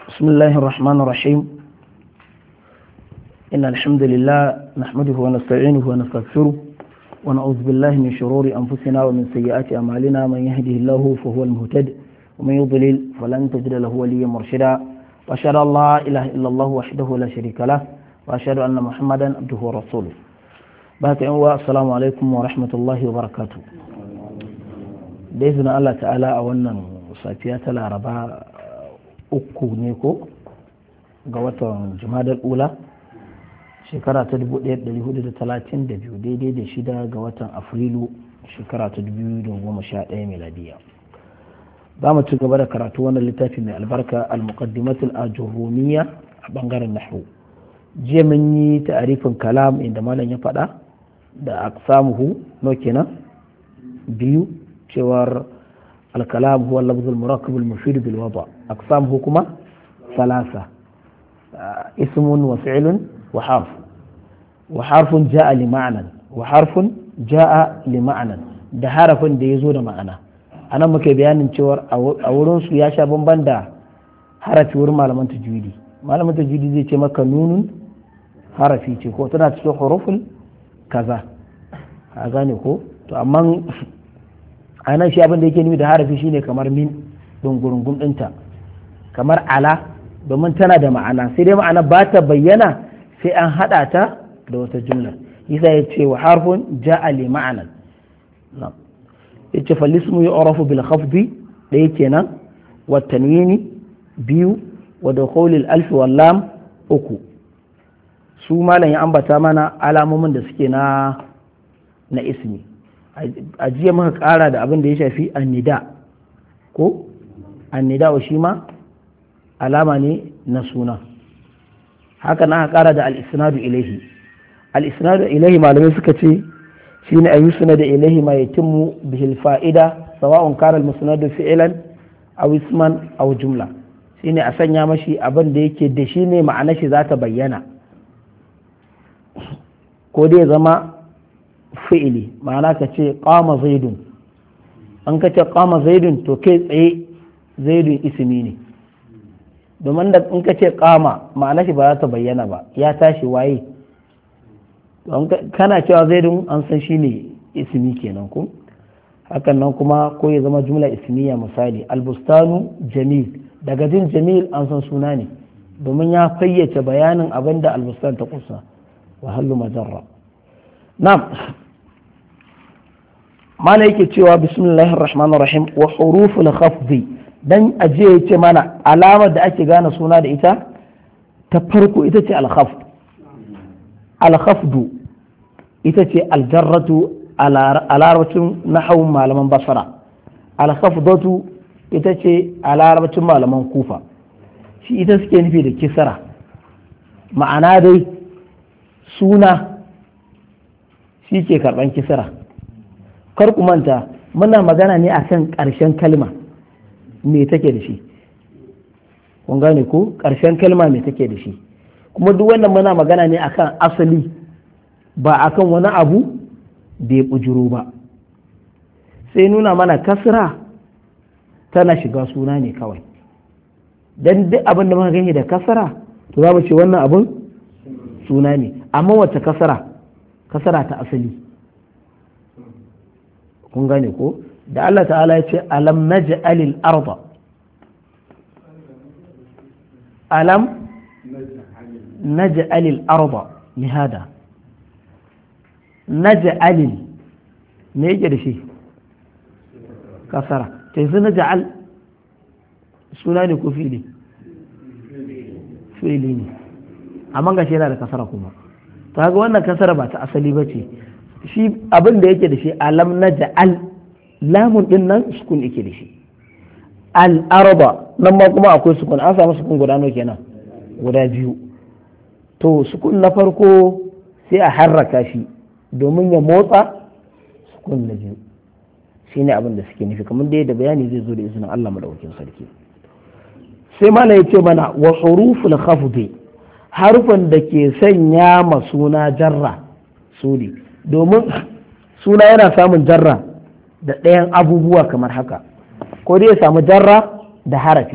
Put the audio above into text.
بسم الله الرحمن الرحيم إن الحمد لله نحمده ونستعينه ونستغفره ونعوذ بالله من شرور أنفسنا ومن سيئات أعمالنا من يهده الله فهو المهتد ومن يضلل فلن تجد له وليا مرشدا وأشهد أن لا إله إلا الله وحده لا شريك له وأشهد أن محمدا عبده ورسوله بارك السلام عليكم ورحمة الله وبركاته بإذن الله تعالى أولا safiya ta laraba uku ne ko ga watan jumadar ula shekara ta 1432 daidai da shida ga watan afrilu shekara ta 2011 miladiya za mu ci gaba da karatu wannan littafi mai albarka al-muqaddimatul ajurumiyya a bangaren nahwu jiya mun yi ta'arifin kalam inda malam ya faɗa da aqsamuhu no kenan biyu cewar الكلام هو اللفظ المركب المفيد بالوضع أقسامه كما ثلاثة اسم وفعل وحرف وحرف جاء لمعنى وحرف جاء لمعنى da harafin da ya zo da ma'ana anan muke bayanin cewar a wurin su ya sha bamban da harafi wurin malaman tajwidi malaman tajwidi zai ce maka nunun harafi ce ko tana cikin hurufin kaza a gane ko to amma a nan shi abin da yake nufi da harafi shine kamar min dungurungun ɗinta kamar ala domin tana da ma'ana sai dai ma'ana ba ta bayyana sai an haɗa ta da wata jumla yasa ya ce wa harfun ja'a li ma'anan ya ce falismu ya orafu bil khafdi ɗaya kenan wa tanwini biyu wa da alfi wal lam uku su malam ya ambata mana alamomin da suke na na ismi a jiya muka kara da abin da ya shafi annida ko annida wa shi ma alama ne na suna haka na kara da al-isnadu ilaihi al-isnadu ilaihi malamai suka ce shi ne ayu suna da ilaihi ma yatimmu bihil fa'ida sawa'un kana al-musnadu fi'lan aw isman aw jumla shine a sanya mashi abin da yake da shi ne ma'ana shi za ta bayyana ko dai zama fi'ili ma'ana ka ce qama zaidun an ka ce qama zaidun to kai tsaye zaidun ismi ne domin da in ka ce qama ma'ana shi ba za ta bayyana ba ya tashi waye kana cewa zaidun an san shi ne ismi kenan ko hakan nan kuma ko ya zama jumla ismiya misali albustanu jamil daga jin jamil an san suna ne domin ya fayyace bayanin abin da albustan ta kusa wa hallu majarra na'am mana yake cewa bismillahir rahmanir rahim wa huruful khafdi dan aje ya ce mana alamar da ake gane suna da ita ta farko ita ce al-khafd al-khafdu ita ce aljarratu a larabcin nahawun malaman basara al-khafdatu ita ce a larabcin malaman kufa shi ita suke nufi da kisara ma'ana dai suna shi ke karban kisara kar ku manta muna magana ne akan ƙarshen kalma me take da shi kun gane ko ƙarshen kalma me take da shi kuma duk wannan muna magana ne akan asali ba akan wani abu da ya bujuro ba sai nuna mana kasra tana shiga suna ne kawai dan duk abin da muka gani da kasara to za mu ce wannan abin suna ne amma wacce kasara kasara ta asali kun gane ko da Allah ta'ala ya ce alam naj'alil arda alam naj'alil arda lihada naj'alil me yake da shi kasara ta yanzu naj'al suna ne ko fili fili ne amma ga shi yana da kasara kuma ta ga wannan kasara ba ta asali ba ce shi abin da yake da shi alam na ja'al lamun din nan sukun yake da shi al-arba nan ma kuma akwai sukun an samu sukun guda nawa kenan guda biyu to sukun na farko sai a harraka shi domin ya motsa sukun na biyu shine abin da suke nufi kamar da bayani zai zo da izinin Allah madaukakin sarki sai mana ya ce mana wa huruful khafdi harfan da ke sanya ma suna jarra su ne domin suna yana samun jarra da ɗayan abubuwa kamar haka ko dai ya samu jarra da harafi